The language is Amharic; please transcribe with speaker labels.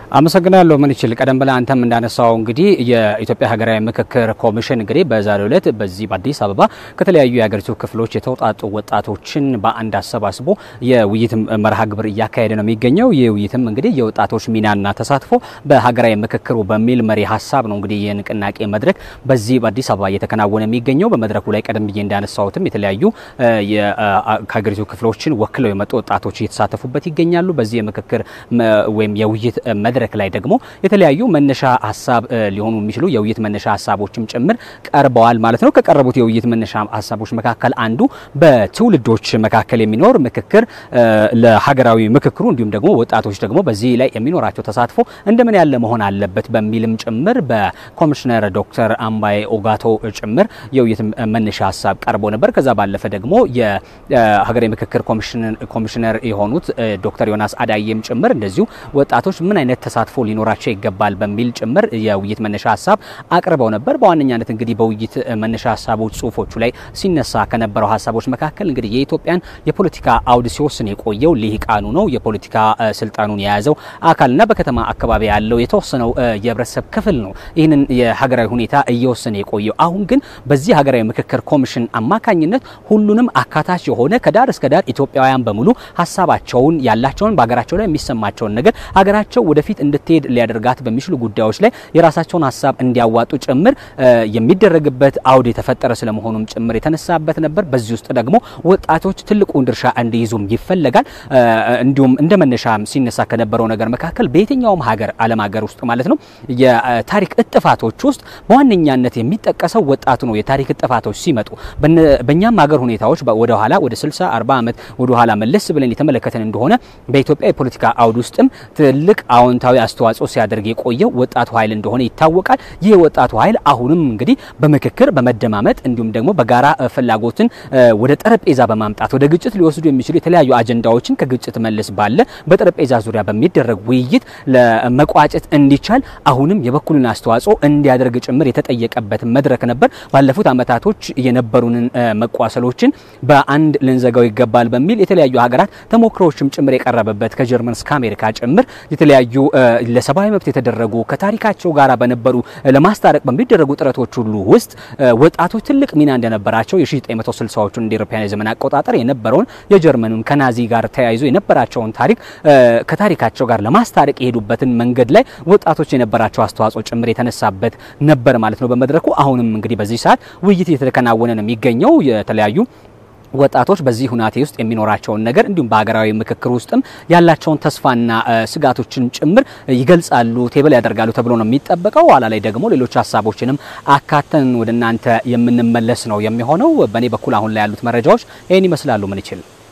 Speaker 1: አመሰግናለሁ። ምን ይችል ቀደም ብለህ አንተም እንዳነሳው እንግዲህ የኢትዮጵያ ሀገራዊ ምክክር ኮሚሽን እንግዲህ በዛሬው ዕለት በዚህ በአዲስ አበባ ከተለያዩ የሀገሪቱ ክፍሎች የተውጣጡ ወጣቶችን በአንድ አሰባስቦ የውይይት መርሃ ግብር እያካሄደ ነው የሚገኘው። ይህ ውይይትም እንግዲህ የወጣቶች ሚናና ተሳትፎ በሀገራዊ ምክክሩ በሚል መሪ ሀሳብ ነው እንግዲህ የንቅናቄ መድረክ በዚህ በአዲስ አበባ እየተከናወነ የሚገኘው። በመድረኩ ላይ ቀደም ብዬ እንዳነሳሁትም የተለያዩ ከሀገሪቱ ክፍሎችን ወክለው የመጡ ወጣቶች እየተሳተፉበት ይገኛሉ። በዚህ የምክክር ወይም የውይይት መድረክ ላይ ደግሞ የተለያዩ መነሻ ሀሳብ ሊሆኑ የሚችሉ የውይይት መነሻ ሀሳቦችም ጭምር ቀርበዋል ማለት ነው። ከቀረቡት የውይይት መነሻ ሀሳቦች መካከል አንዱ በትውልዶች መካከል የሚኖር ምክክር ለሀገራዊ ምክክሩ እንዲሁም ደግሞ ወጣቶች ደግሞ በዚህ ላይ የሚኖራቸው ተሳትፎ እንደምን ያለ መሆን አለበት በሚልም ጭምር በኮሚሽነር ዶክተር አምባዬ ኦጋቶ ጭምር የውይይት መነሻ ሀሳብ ቀርቦ ነበር። ከዛ ባለፈ ደግሞ የሀገራዊ ምክክር ኮሚሽነር የሆኑት ዶክተር ዮናስ አዳዬም ጭምር እንደዚሁ ወጣቶች ምን አይነት ተሳትፎ ሊኖራቸው ይገባል በሚል ጭምር የውይይት መነሻ ሀሳብ አቅርበው ነበር። በዋነኛነት እንግዲህ በውይይት መነሻ ሀሳቦች ጽሁፎቹ ላይ ሲነሳ ከነበረው ሀሳቦች መካከል እንግዲህ የኢትዮጵያን የፖለቲካ አውድ ሲወስን የቆየው ልሂቃኑ ነው። የፖለቲካ ስልጣኑን የያዘው አካልና በከተማ አካባቢ ያለው የተወሰነው የህብረተሰብ ክፍል ነው ይህንን የሀገራዊ ሁኔታ እየወሰነ የቆየው። አሁን ግን በዚህ ሀገራዊ ምክክር ኮሚሽን አማካኝነት ሁሉንም አካታች የሆነ ከዳር እስከ ዳር ኢትዮጵያውያን በሙሉ ሀሳባቸውን ያላቸውን በሀገራቸው ላይ የሚሰማቸውን ነገር ሀገራቸው ወደፊት እንድትሄድ ሊያደርጋት በሚችሉ ጉዳዮች ላይ የራሳቸውን ሀሳብ እንዲያዋጡ ጭምር የሚደረግበት አውድ የተፈጠረ ስለመሆኑም ጭምር የተነሳበት ነበር። በዚህ ውስጥ ደግሞ ወጣቶች ትልቁን ድርሻ እንዲይዙም ይፈለጋል። እንዲሁም እንደ መነሻ ሲነሳ ከነበረው ነገር መካከል በየትኛውም ሀገር ዓለም ሀገር ውስጥ ማለት ነው የታሪክ እጥፋቶች ውስጥ በዋነኛነት የሚጠቀሰው ወጣቱ ነው። የታሪክ እጥፋቶች ሲመጡ በእኛም ሀገር ሁኔታዎች ወደ ኋላ ወደ 60 40 ዓመት ወደ ኋላ መለስ ብለን የተመለከተን እንደሆነ በኢትዮጵያ የፖለቲካ አውድ ውስጥም ትልቅ አዎንታዊ አስተዋጽኦ ሲያደርግ የቆየው ወጣቱ ኃይል እንደሆነ ይታወቃል። ይህ ወጣቱ ኃይል አሁንም እንግዲህ በምክክር በመደማመጥ እንዲሁም ደግሞ በጋራ ፍላጎትን ወደ ጠረጴዛ በማምጣት ወደ ግጭት ሊወስዱ የሚችሉ የተለያዩ አጀንዳዎችን ከግጭት መለስ ባለ በጠረጴዛ ዙሪያ በሚደረግ ውይይት ለመቋጨት እንዲቻል አሁንም የበኩልን አስተዋጽኦ እንዲያደርግ ጭምር የተጠየቀበት መድረክ ነበር። ባለፉት ዓመታቶች የነበሩንን መቋሰሎችን በአንድ ልንዘጋው ይገባል በሚል የተለያዩ ሀገራት ተሞክሮዎችም ጭምር የቀረበበት ከጀርመን እስከ አሜሪካ ጭምር የተለያዩ ለሰብአዊ መብት የተደረጉ ከታሪካቸው ጋር በነበሩ ለማስታረቅ በሚደረጉ ጥረቶች ሁሉ ውስጥ ወጣቶች ትልቅ ሚና እንደነበራቸው የ1960ዎቹን እንደ አውሮፓውያን የዘመን አቆጣጠር የነበረውን የጀርመኑን ከናዚ ጋር ተያይዞ የነበራቸውን ታሪክ ከታሪካቸው ጋር ለማስታረቅ የሄዱበትን መንገድ ላይ ወጣቶች የነበራቸው አስተዋጽኦ ጭምር የተነሳበት ነበር ማለት ነው በመድረኩ። አሁንም እንግዲህ በዚህ ሰዓት ውይይት እየተከናወነ ነው የሚገኘው የተለያዩ ወጣቶች በዚህ ሁናቴ ውስጥ የሚኖራቸውን ነገር እንዲሁም በሀገራዊ ምክክር ውስጥም ያላቸውን ተስፋና ስጋቶችን ጭምር ይገልጻሉ፣ ቴብል ያደርጋሉ ተብሎ ነው የሚጠበቀው። ኋላ ላይ ደግሞ ሌሎች ሀሳቦችንም አካተን ወደ እናንተ የምንመለስ ነው የሚሆነው። በእኔ በኩል አሁን ላይ ያሉት መረጃዎች ይህን ይመስላሉ። ምን ይችል